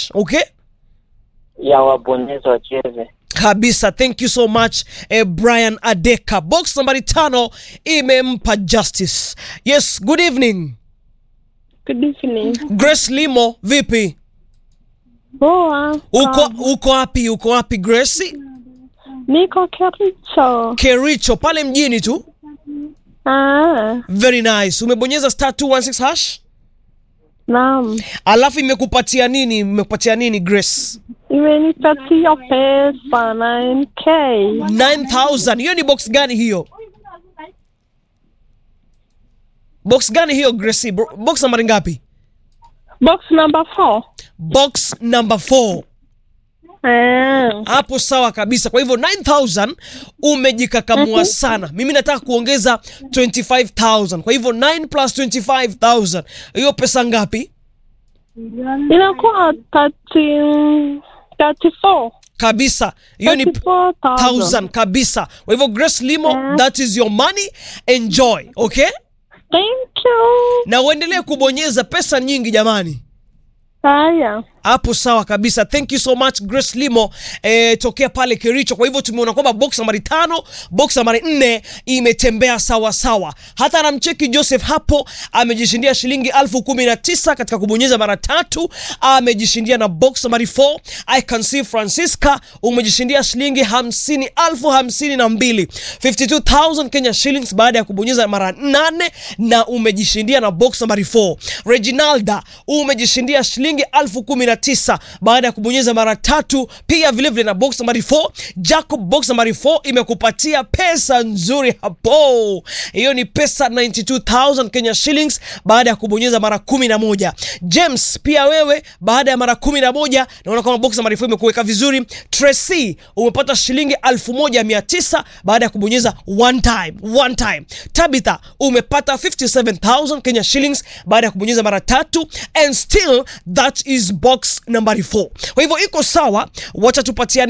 hash okay ya wabonyezi wacheze. kabisa thank you so much eh, brian adeka box nambari tano imempa justice yes good evening Good evening. grace limo vipi Poa. uko uko wapi uko wapi grace Niko Kericho. kericho pale mjini tu Ah, very nice umebonyeza star 216 hash naam. alafu imekupatia nini imekupatia nini grace Imenipatia pesa 9k. 9000 hiyo ni box gani hiyo box gani hiyo grace Bro- box nambari ngapi Box number 4. box number 4 Ah, hapo sawa kabisa kwa hivyo 9000 umejikakamua sana mimi nataka kuongeza 25000 kwa hivyo 9 plus 25000 hiyo pesa ngapi inakuwa 30 34. kabisa hiyo ni 34,000. 1000 kabisa kwa hivyo grace limo Yeah. that is your money enjoy okay Thank you. na uendelee kubonyeza pesa nyingi jamani Haya. hapo sawa kabisa thank you so much grace limo eh, tokea pale kericho kwa hivyo tumeona kwamba box nambari tano box nambari nne imetembea sawa sawa hata namcheki joseph hapo amejishindia shilingi elfu kumi na tisa katika kubonyeza mara tatu amejishindia na box nambari 4 i can see francisca umejishindia shilingi hamsini elfu hamsini na mbili 52000 kenya shillings baada ya kubonyeza mara nane na umejishindia na box nambari 4 reginalda umejishindia shilingi elfu kumi na tisa baada ya kubonyeza mara tatu pia vilevile vile na box nambari 4 jacob box nambari 4 imekupatia pesa nzuri hapo hiyo ni pesa 92000 kenya shillings baada ya kubonyeza mara kumi na moja james pia wewe baada ya mara kumi na moja naona kwamba box nambari 4 imekuweka vizuri tracy umepata shilingi 1900 baada ya kubonyeza one time one time tabitha umepata 57000 kenya shillings baada ya kubonyeza mara tatu and still that is box nambari 4 kwa hivyo iko sawa wacha tupatiane